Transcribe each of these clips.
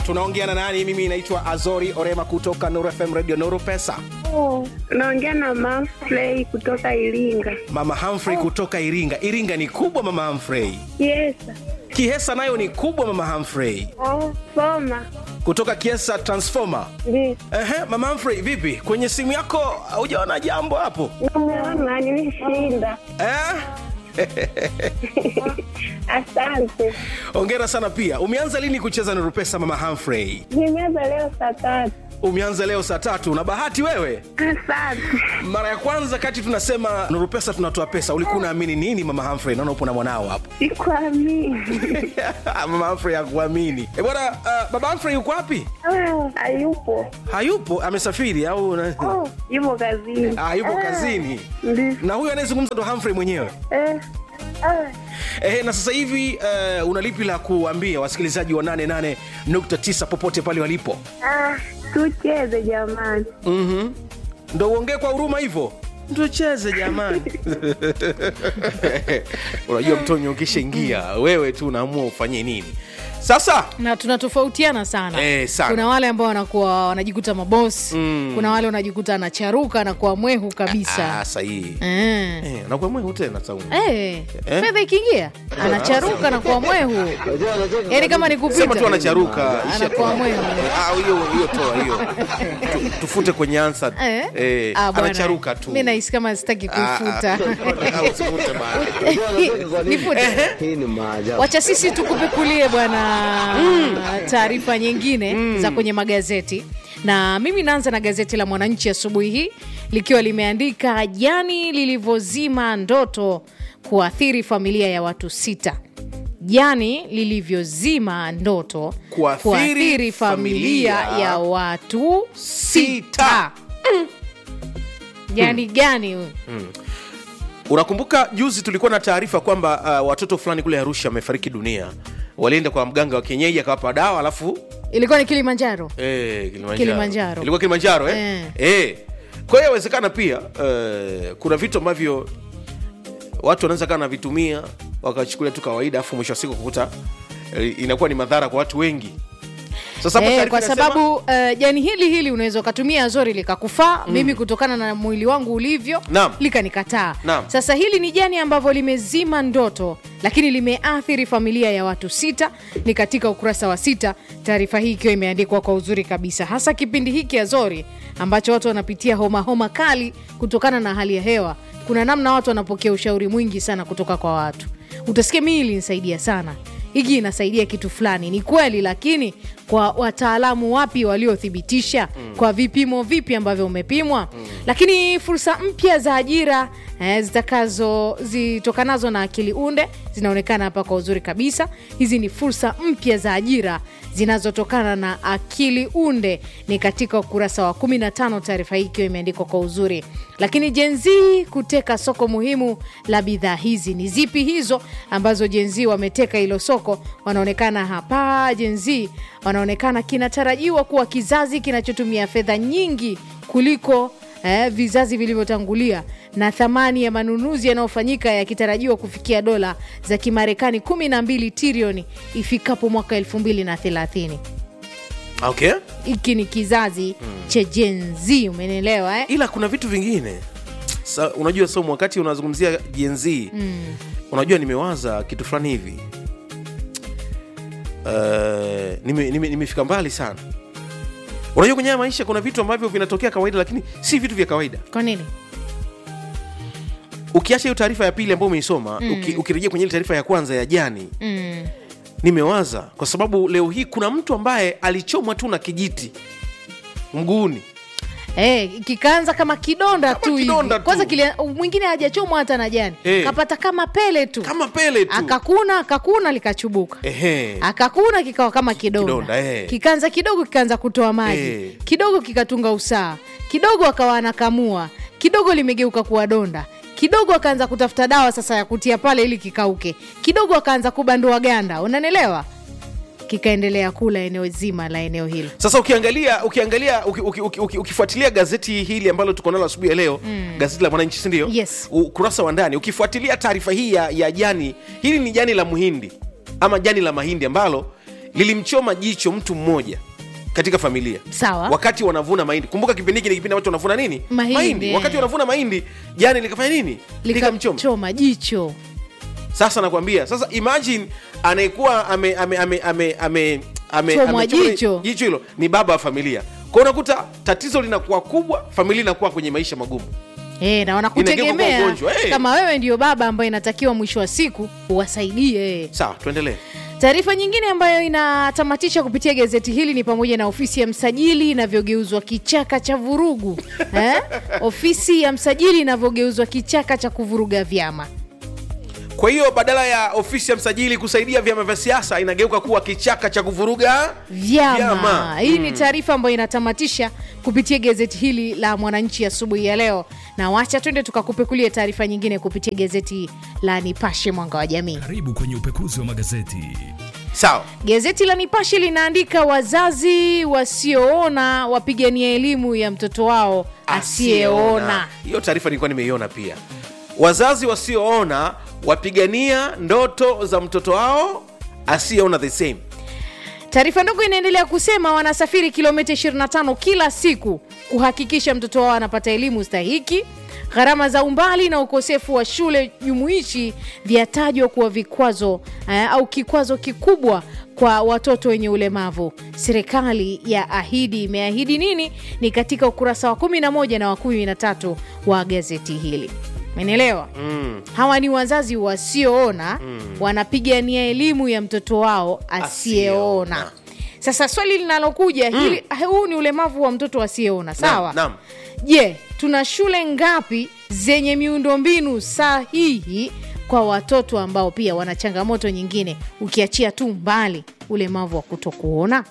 tunaongea na nani mimi naitwa azori orema kutoka nuru fm radio nuru pesa Naongea na Manfrey kutoka Iringa. mama humphrey kutoka iringa iringa ni kubwa mama humphrey Yes. kihesa nayo ni kubwa mama humphrey Oh, soma. kutoka kiesa transformer Ndiyo. Ehe, mama humphrey vipi kwenye simu yako hujaona jambo hapo Namuona nimeshinda. eh? Asante. ongera sana pia umeanza lini kucheza nuru pesa mama humphrey Nimeanza leo saa tatu. umeanza leo saa tatu na bahati wewe Asante. mara ya kwanza kati tunasema nuru pesa tunatoa pesa ulikuwa unaamini nini mama humphrey naona upo na mwanao hapo Sikuamini. mama humphrey hakuamini e bwana uh, baba humphrey yuko wapi Ah, Hayupo. hayupo amesafiri au na... Oh, yupo kazini. ah, yupo kazini Ndiyo. na huyu anayezungumza ndo humphrey mwenyewe Eh. Ah. Eh, na sasa hivi uh, una lipi la kuambia wasikilizaji wa 88.9 popote pale walipo Ah, tucheze jamani. mm-hmm. ndo uongee kwa huruma hivyo tucheze jamani unajua mtonyo ukishaingia wewe tu unaamua ufanye nini sasa na tunatofautiana sana. Eh, sana. kuna wale ambao wanakuwa wanajikuta mabosi Mm. kuna wale wanajikuta anacharuka anakuwa mwehu kabisa ah, sahihi eh. eh, nakuwa mwehu tena saumu Eh, fedha ikiingia anacharuka anakuwa mwehu yaani kama ni kupita sema tu anacharuka isha- anakuwa mwehu Ah, hiyo hiyo toa hiyo Tu- tufute kwenye ansa Eh? eh, Ah, bwana. anacharuka tu mi nahisi kama sitaki Ah, ah. kufuta Ah, usifute bana. nifute Hii ni maajabu. wacha sisi tukupekulie bwana taarifa nyingine za kwenye magazeti na mimi naanza na gazeti la mwananchi asubuhi hii likiwa limeandika jani lilivyozima ndoto kuathiri familia ya watu sita jani lilivyozima ndoto Kuathiri familia familia ya watu sita Mm. jani gani huyu unakumbuka juzi tulikuwa na taarifa kwamba uh, watoto fulani kule arusha wamefariki dunia walienda kwa mganga wa kienyeji akawapa dawa alafu ilikuwa ni kilimanjaro eh, Kilimanjaro. Kilimanjaro. ilikuwa kilimanjaro eh? Eh. Eh. kwa hiyo inawezekana pia uh, kuna vitu ambavyo watu wanaweza kaa navitumia wakachukulia tu kawaida afu mwisho wa siku kukuta eh, inakuwa ni madhara kwa watu wengi sasa hapo Eh, taarifa kwa inasema- sababu uh, jani hili hili unaweza ukatumia zori likakufaa mm. mimi kutokana na mwili wangu ulivyo Naam. likanikataa Naam. sasa hili ni jani ambavyo limezima ndoto lakini limeathiri familia ya watu sita ni katika ukurasa wa sita taarifa hii ikiwa imeandikwa kwa uzuri kabisa hasa kipindi hiki azori ambacho watu wanapitia homa homa kali kutokana na hali ya hewa kuna namna watu wanapokea ushauri mwingi sana kutoka kwa watu utasikia mii ilinisaidia sana hiki inasaidia kitu fulani ni kweli lakini kwa wataalamu wapi waliothibitisha mm. kwa vipimo vipi ambavyo umepimwa mm. lakini fursa mpya za ajira eh, zitakazo zitokanazo na akili unde zinaonekana hapa kwa uzuri kabisa hizi ni fursa mpya za ajira zinazotokana na akili unde ni katika ukurasa wa 15 taarifa hii ikiwa imeandikwa kwa uzuri lakini jenzi kuteka soko muhimu la bidhaa hizi ni zipi hizo ambazo jenzi wameteka hilo soko wanaonekana hapa jenzi wanaonekana kinatarajiwa kuwa kizazi kinachotumia fedha nyingi kuliko eh, vizazi vilivyotangulia na thamani ya manunuzi yanayofanyika yakitarajiwa kufikia dola za kimarekani 12 trilioni ifikapo mwaka 2030 okay hiki ni kizazi cha Gen Z umenielewa eh? ila kuna vitu vingine Sa, unajua somo wakati unazungumzia jenz mm. unajua nimewaza kitu fulani hivi uh, nimefika nime, nimefika mbali sana unajua kwenye haya maisha kuna vitu ambavyo vinatokea kawaida lakini si vitu vya kawaida kwa nini ukiacha hiyo taarifa ya pili ambayo umeisoma mm. uki, ukirejea kwenye ile taarifa ya kwanza ya jani mm. nimewaza kwa sababu leo hii kuna mtu ambaye alichomwa tu na kijiti mguuni Eh, kikaanza kama kidonda Kama tu hivi. kidonda tu. kwanza kile, mwingine hajachomwa hata na jani Eh. kapata kama pele tu kama pele tu akakuna akakuna likachubuka Ehe. akakuna kikawa kama kidonda, Kidonda, eh. kikaanza kidogo kikaanza kutoa maji Eh. kidogo kikatunga usaa kidogo akawa anakamua kidogo limegeuka kuwa donda kidogo akaanza kutafuta dawa sasa ya kutia pale ili kikauke kidogo akaanza kubandua ganda unanelewa kikaendelea kula eneo zima la eneo hilo sasa ukiangalia ukiangalia uki, uki, uki, uki, ukifuatilia gazeti hili ambalo tuko nalo asubuhi ya leo mm. gazeti la mwananchi sindio Yes. ukurasa wa ndani ukifuatilia taarifa hii ya, ya jani hili ni jani la muhindi ama jani la mahindi ambalo lilimchoma jicho mtu mmoja katika familia Sawa. wakati wanavuna mahindi kumbuka kipindi hiki ni kipindi ambacho wanavuna nini Mahindi, eh. wakati wanavuna mahindi jani likafanya nini likamchoma likamchoma jicho sasa nakwambia sasa imagine anayekuwa ame ame ame ame ame ame Chomwa amechomwa jicho. jicho hilo ni baba wa familia kwa unakuta tatizo linakuwa kubwa familia inakuwa kwenye maisha magumu e, na Inageuka wanakutegemea kuwa ugonjwa, eh. kama wewe ndio baba ambaye inatakiwa mwisho wa siku uwasaidie sawa tuendelee taarifa nyingine ambayo inatamatisha kupitia gazeti hili ni pamoja na ofisi ya msajili inavyogeuzwa kichaka cha vurugu eh? ofisi ya msajili inavyogeuzwa kichaka cha kuvuruga vyama kwa hiyo badala ya ofisi ya msajili kusaidia vyama vya siasa inageuka kuwa kichaka cha kuvuruga vyama, Vyama. hii ni taarifa ambayo inatamatisha kupitia gazeti hili la mwananchi asubuhi ya leo na wacha twende tukakupekulia taarifa nyingine kupitia gazeti la nipashe mwanga wa jamii Karibu kwenye upekuzi wa magazeti. sawa Gazeti la Nipashe linaandika wazazi wasioona wapigania elimu ya mtoto wao asiyeona. hiyo taarifa nilikuwa nimeiona pia wazazi wasioona wapigania ndoto za mtoto wao asiyeona the same Taarifa ndogo inaendelea kusema wanasafiri kilomita 25 kila siku kuhakikisha mtoto wao anapata elimu stahiki. Gharama za umbali na ukosefu wa shule jumuishi vyatajwa kuwa vikwazo eh, au kikwazo kikubwa kwa watoto wenye ulemavu. Serikali ya ahidi imeahidi nini? Ni katika ukurasa wa 11 na wa 13 wa gazeti hili. Menelewa? Mm. Hawa ni wazazi wasioona wanapigania elimu ya mtoto wao asiyeona. Asiyeona. Sasa swali linalokuja hili, huu ni ulemavu wa mtoto asiyeona, sawa? naam. Je, tuna shule ngapi zenye miundombinu sahihi kwa watoto ambao pia wana changamoto nyingine, ukiachia tu mbali ulemavu wa kutokuona?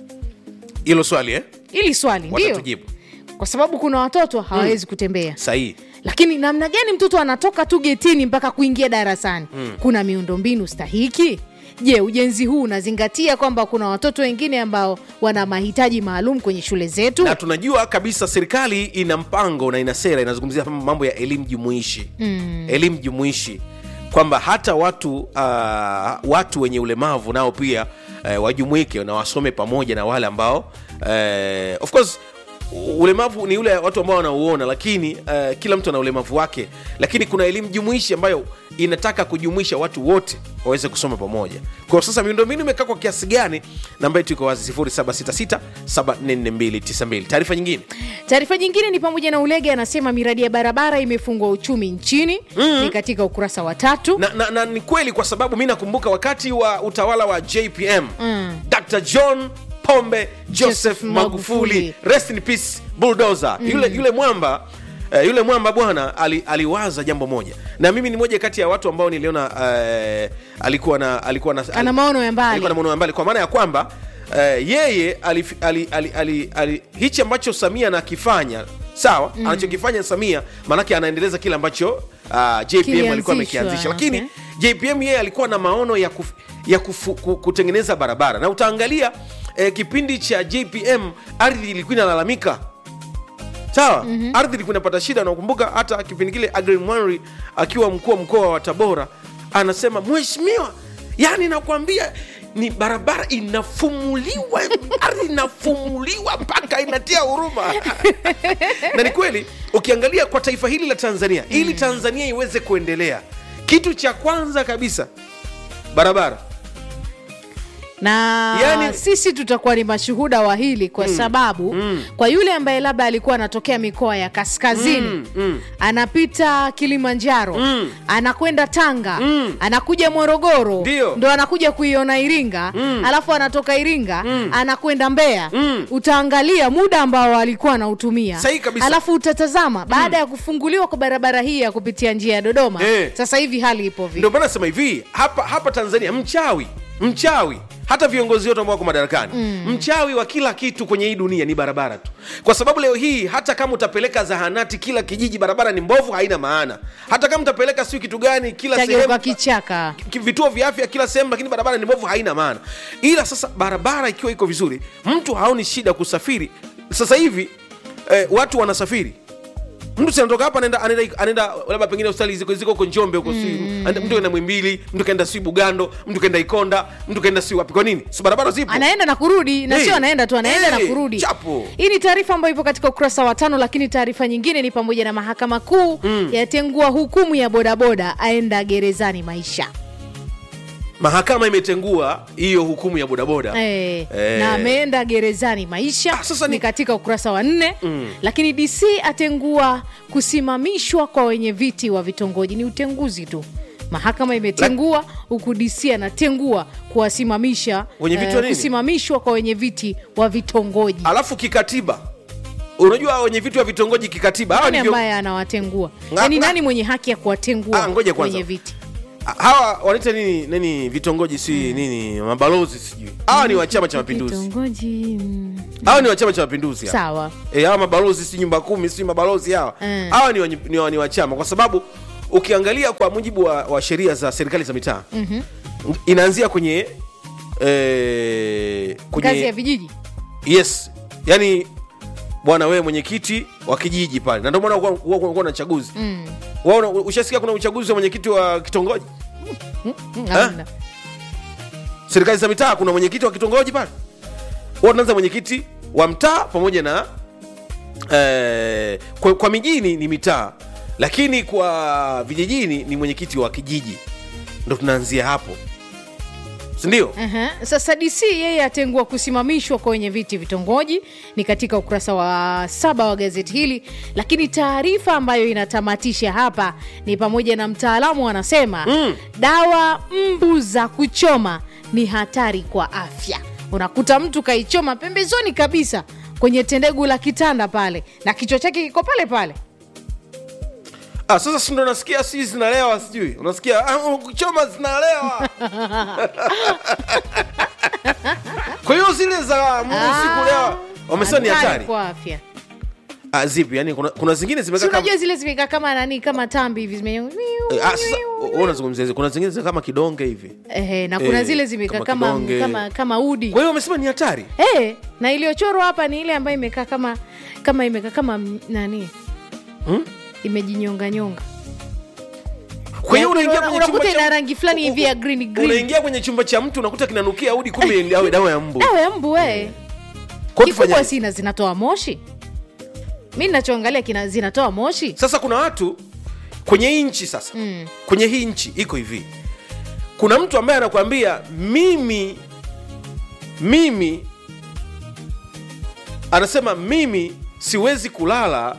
hilo swali eh? Hili swali ndio, watatujibu kwa sababu kuna watoto hawawezi kutembea sahihi lakini namna gani mtoto anatoka tu getini mpaka kuingia darasani kuna miundombinu stahiki je ujenzi huu unazingatia kwamba kuna watoto wengine ambao wana mahitaji maalum kwenye shule zetu na tunajua kabisa serikali ina mpango na ina sera inazungumzia mambo ya elimu jumuishi mm. elimu jumuishi kwamba hata watu uh, watu wenye ulemavu nao pia uh, wajumuike na wasome pamoja na wale ambao uh, of course ulemavu ni ule watu ambao wanauona lakini uh, kila mtu ana ulemavu wake lakini kuna elimu jumuishi ambayo inataka kujumuisha watu wote waweze kusoma pamoja kwa sasa miundombinu imekaa kwa kiasi gani namba yetu iko wazi 0766744292 taarifa nyingine taarifa nyingine ni pamoja na ulege anasema miradi ya barabara imefungua uchumi nchini ni katika ukurasa wa tatu na, na, na ni kweli kwa sababu mi nakumbuka wakati wa utawala wa jpm mm. dr john pombe joseph Joseph magufuli, Magufuli. rest in peace bulldozer mm. yule, yule mwamba Uh, yule mwamba bwana ali, aliwaza jambo moja na mimi ni moja kati ya watu ambao niliona uh, alikuwa na alikuwa na Ana maono ya mbali. alikuwa na maono ya mbali kwa maana ya kwamba uh, yeye ali, ali, ali, ali, ali, hichi ambacho samia anakifanya sawa mm. anachokifanya samia maanake anaendeleza kile ambacho uh, jpm alikuwa Kilianzishwa, amekianzisha lakini okay. jpm yeye alikuwa na maono ya, kuf, ya kufu, ku- kutengeneza barabara na utaangalia eh, kipindi cha jpm ardhi ilikuwa inalalamika sawa mm-hmm. ardhi ilikuwa inapata shida nakumbuka hata kipindi kile Aggrey Mwanri akiwa mkuu wa mkoa wa tabora anasema mheshimiwa yani nakwambia ni barabara inafumuliwa ardhi inafumuliwa mpaka inatia huruma na ni kweli ukiangalia kwa taifa hili la tanzania ili tanzania iweze kuendelea kitu cha kwanza kabisa barabara na Yani- sisi tutakuwa ni mashuhuda wa hili kwa sababu kwa yule ambaye labda alikuwa anatokea mikoa ya kaskazini anapita kilimanjaro anakwenda tanga anakuja morogoro Ndio. ndo anakuja kuiona iringa alafu anatoka iringa anakwenda mbeya utaangalia muda ambao alikuwa anautumia Sahihi kabisa. alafu utatazama baada ya kufunguliwa kwa barabara hii ya kupitia njia ya dodoma Eh. sasa hivi hali ipo vipi ndio maana nasema hivi hapa hapa tanzania mchawi mchawi hata viongozi wote ambao wako madarakani mm. mchawi wa kila kitu kwenye hii dunia ni barabara tu kwa sababu leo hii hata kama utapeleka zahanati kila kijiji barabara ni mbovu haina maana hata kama utapeleka siu kitu gani kila tageuka sehemu kichaka ki- vituo vya afya kila sehemu lakini barabara ni mbovu haina maana ila sasa barabara ikiwa iko vizuri mtu haoni shida kusafiri sasa hivi eh, watu wanasafiri mtu sinatoka hapa anaenda anaenda anaenda labda pengine hospitali ziko ziko huko njombe huko si mtu kaenda mwimbili mtu kaenda si bugando mtu kaenda ikonda mtu kaenda si wapi kwa nini si barabara zipo anaenda na kurudi na Hey. sio anaenda tu anaenda Hey, na kurudi chapo. hii ni taarifa ambayo ipo katika ukurasa wa tano lakini taarifa nyingine ni pamoja na mahakama kuu yatengua hukumu ya bodaboda aenda gerezani maisha mahakama imetengua hiyo hukumu ya bodaboda Eh, Eh. na ameenda gerezani maisha Ah, sasa ni ni- katika ukurasa wa nne lakini dc atengua kusimamishwa kwa wenye viti wa vitongoji ni utenguzi tu mahakama imetengua huku dc anatengua kuwasimamisha Wenye viti wa nini? kusimamishwa kwa wenye viti wa vitongoji alafu kikatiba unajua wenye vitu wa vitongoji kikatiba hawa nani ni vyo- ambaye anawatengua Nga- yaani nga- nani mwenye haki ya kuwatengua Ah, ngoja kwanza. wenye viti hawa wanaita nini nini vitongoji si nini mabalozi sijui hawa ni wa chama cha mapinduzi vitongoji mm, hawa ni wa chama cha mapinduzi hawa. sawa Eh, hawa mabalozi si nyumba kumi si mabalozi hawa Mm. hawa ni, wa- ni, wa- ni wa chama kwa sababu ukiangalia kwa mujibu wa, wa sheria za serikali za mitaa mm-hmm. inaanzia kwenye eh, ngazi ya kwenye vijiji yes yani bwana wewe mwenyekiti wa kijiji pale na ndio maana huwa- huwa kunakuwa na chaguzi Mm, Waona- ushasikia kuna uchaguzi wa mwenyekiti wa kitongoji mm, hamna. serikali za mitaa kuna mwenyekiti wa kitongoji pale huwa tunaanza mwenyekiti wa mtaa pamoja na eh, kwa, kwa mijini ni mitaa lakini kwa vijijini ni mwenyekiti wa kijiji ndo tunaanzia hapo sindio Aha. Sasa DC yeye atengua kusimamishwa kwa wenye viti vitongoji, ni katika ukurasa wa saba wa gazeti hili. Lakini taarifa ambayo inatamatisha hapa ni pamoja na mtaalamu anasema Mm. dawa mbu za kuchoma ni hatari kwa afya. Unakuta mtu kaichoma pembezoni kabisa kwenye tendegu la kitanda pale na kichwa chake kiko pale pale. ah, sasa sindo nasikia si zinalewa sijui unasikia ah, kuchoma zinalewa kwa hiyo zile za mungu sikulewa wamesema ni hatari kwa afya. ah, zipi yani kuna, kuna zingine Si zimekaa kama unajua zile zimekaa kama nani kama tambi hivi zime Eh, ah, sasa wewe unazungumzia hizi. kuna zingine zinakaa kama kidonge hivi Ehe, na kuna Eh, zile zimekaa kama kama, kidonge. kama, kama udi kwa hiyo wamesema ni hatari Eh, na iliyochorwa hapa ni ile ambayo imekaa kama kama imekaa kama m- nani Hmm? imejinyonga nyonga kwa hiyo Yaani unaingia una- kwenye unakuta chumba ina cha rangi fulani hivi ya green green unaingia kwenye chumba cha mtu unakuta kinanukia udi kumbe ni awe dawa ya mbu dawa ya mbu we Kwa hiyo kikubwa tufanyaje? sina zinatoa moshi mi nachoangalia kina zinatoa moshi sasa kuna watu kwenye hii nchi sasa Mm. kwenye hii nchi iko hivi kuna mtu ambaye anakuambia mimi mimi anasema mimi siwezi kulala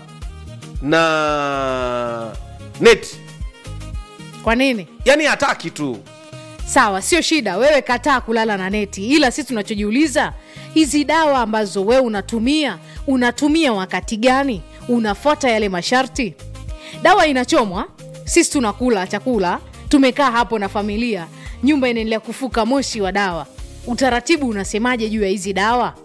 na neti kwa nini yani hataki tu sawa sio shida wewe kataa kulala na neti ila sisi tunachojiuliza hizi dawa ambazo wewe unatumia unatumia wakati gani unafuata yale masharti dawa inachomwa sisi tunakula chakula tumekaa hapo na familia nyumba inaendelea kufuka moshi wa dawa utaratibu unasemaje juu ya hizi dawa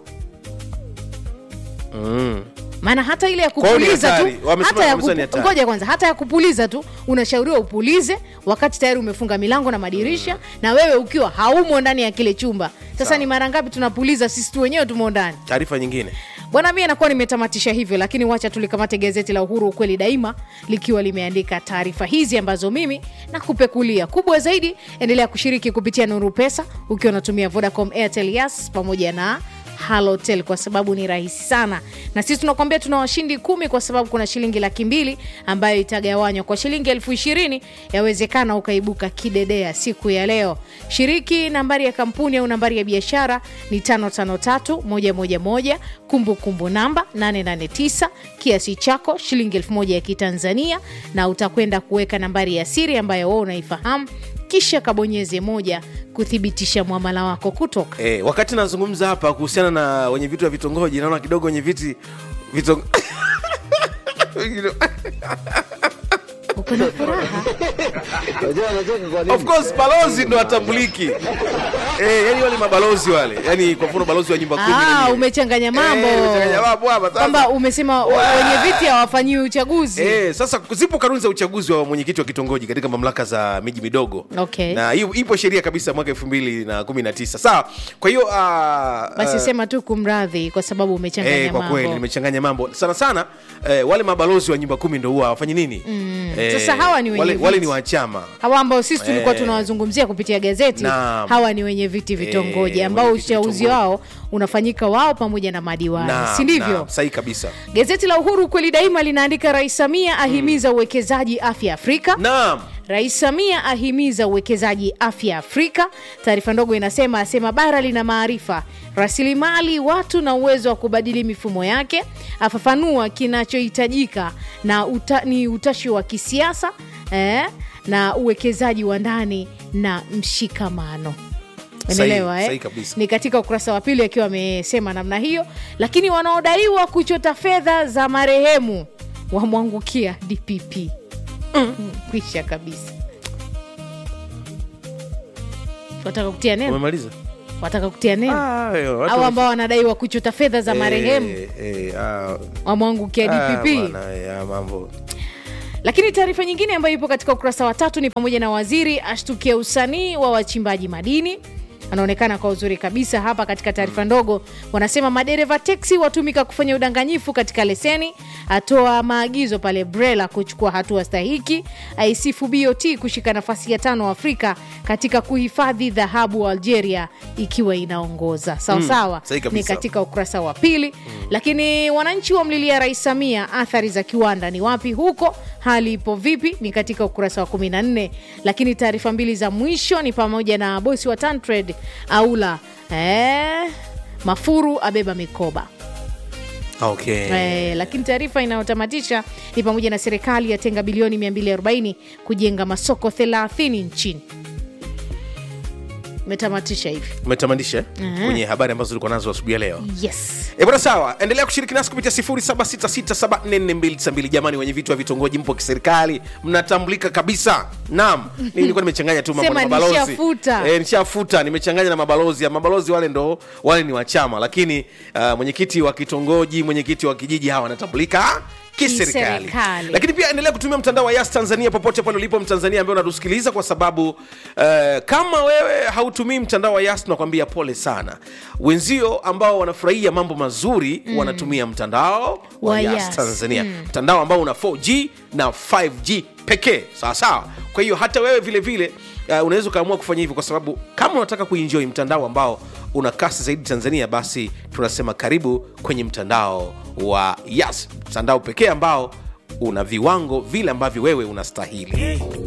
mm. maana hata ile ya Kwa hiyo ni kupuliza tu hatari. Wamesema- hata ya wamesema ni kupu, hatari. ngoja kwanza hata ya kupuliza tu unashauriwa upulize wakati tayari umefunga milango na madirisha na wewe ukiwa haumo ndani ya kile chumba sasa Sawa. ni mara ngapi tunapuliza sisi tu wenyewe tumo ndani taarifa nyingine bwana mi anakuwa nimetamatisha hivyo lakini wacha tulikamate gazeti la uhuru ukweli daima likiwa limeandika taarifa hizi ambazo mimi nakupekulia kubwa zaidi endelea kushiriki kupitia nuru pesa ukiwa unatumia vodacom airtel yas pamoja na halotel kwa sababu ni rahisi sana na sisi tunakwambia tuna washindi kumi kwa sababu kuna shilingi laki mbili ambayo itagawanywa kwa shilingi elfu ishirini yawezekana ukaibuka kidedea siku ya leo shiriki nambari ya kampuni au nambari ya biashara ni 553111 kumbukumbu namba 889 kiasi chako shilingi elfu moja ya kitanzania na utakwenda kuweka nambari ya siri ambayo wewe unaifahamu kisha kabonyeze moja kuthibitisha mwamala wako kutoka e, wakati nazungumza hapa kuhusiana na wenye vitu vya vitongoji naona kidogo wenye viti vitong... uko na furaha Unajua anacheka kwa nini? of course balozi ndo atambuliki eh, yani wale mabalozi wale yani kwa mfano balozi wa nyumba kumi na Ah, nne. umechanganya mambo Eh, umechanganya mambo hapa sasa. kwamba umesema wenye viti hawafanyiwi uchaguzi Eh, sasa zipo kanuni za uchaguzi wa mwenyekiti wa kitongoji katika mamlaka za miji midogo Okay. na hiyo ipo sheria kabisa mwaka elfu mbili na kumi na tisa sawa kwa hiyo ah, basi ah, sema tu kumradhi kwa sababu umechanganya Eh, kwa kweli mambo nimechanganya mambo sana sana eh, wale mabalozi wa nyumba kumi ndo huwa hawafanyi nini eh, Sasa hawa ni wenye wale, wale viti. ni wachama hawa ambao sisi tulikuwa Eh. tunawazungumzia kupitia gazeti Naam. hawa ni wenye viti vitongoji Eh, ambao wenye viti uchaguzi vitongoji. wao unafanyika wao pamoja na madiwani Naam, si ndivyo naam, sahihi kabisa gazeti la uhuru kweli daima linaandika rais samia ahimiza uwekezaji afya afrika naam Rais Samia ahimiza uwekezaji afya Afrika. Taarifa ndogo inasema asema bara lina maarifa, rasilimali watu na uwezo wa kubadili mifumo yake. Afafanua kinachohitajika na uta, ni utashi wa kisiasa eh, na uwekezaji wa ndani na mshikamano. Unaelewa Sahihi, sahihi eh? kabisa. Ni katika ukurasa wa pili akiwa amesema namna hiyo, lakini wanaodaiwa kuchota fedha za marehemu wamwangukia DPP. Mm, kwisha kabisa. Wataka kutia neno, umemaliza wataka kutia neno Ah, yo, watu au wame- ambao wanadaiwa kuchota fedha za marehemu Eh, eh, ah, wamwangukia ah, DPP. bwana, eh, ah, mambo Lakini taarifa nyingine ambayo ipo katika ukurasa wa tatu ni pamoja na waziri ashtukia usanii wa wachimbaji madini anaonekana kwa uzuri kabisa hapa katika taarifa ndogo. Wanasema madereva teksi watumika kufanya udanganyifu katika leseni, atoa maagizo pale BRELA kuchukua hatua stahiki, aisifu BOT kushika nafasi ya tano Afrika katika kuhifadhi dhahabu Algeria ikiwa inaongoza sawa sawa. sahihi Ni kabisa. katika ukurasa wa pili. Lakini wananchi wamlilia Rais Samia, athari za kiwanda ni wapi huko, hali ipo vipi? Ni katika ukurasa wa 14. Lakini taarifa mbili za mwisho ni pamoja na bosi wa Tantred aula eh, Mafuru abeba mikoba okay. Eh, lakini taarifa inayotamatisha ni pamoja na serikali yatenga bilioni 240 kujenga masoko 30 nchini. Imetamatisha hivi. umetamanisha eh? Mhm. kwenye habari ambazo tulikuwa nazo asubuhi ya leo Yes. E bwana, sawa, endelea kushiriki nasi kupitia 0766744292. Jamani, wenye vitu wa vitongoji mpo kiserikali, mnatambulika kabisa. Naam, mimi nilikuwa nimechanganya tu mambo Sema na mabalozi nishafuta. Eh, nishafuta, nimechanganya na mabalozi. Ya mabalozi wale ndo wale ni wa chama, lakini uh, mwenyekiti wa kitongoji, mwenyekiti wa kijiji, hawa wanatambulika kiserikali. Kiserikali. Lakini pia endelea kutumia mtandao wa Yas Tanzania popote pale ulipo Mtanzania ambaye unatusikiliza, kwa sababu uh, kama wewe hautumii mtandao wa Yas tunakwambia pole sana. Wenzio ambao wanafurahia mambo mazuri wanatumia mtandao wa, Wa Yas, Yas. Tanzania, mtandao ambao una 4G na 5G pekee, sawa sawa. Kwa hiyo hata wewe vile vile uh, unaweza ukaamua kufanya hivyo, kwa sababu kama unataka kuenjoy mtandao ambao una kasi zaidi Tanzania, basi tunasema karibu kwenye mtandao wa Yas, mtandao pekee ambao una viwango vile ambavyo wewe unastahili.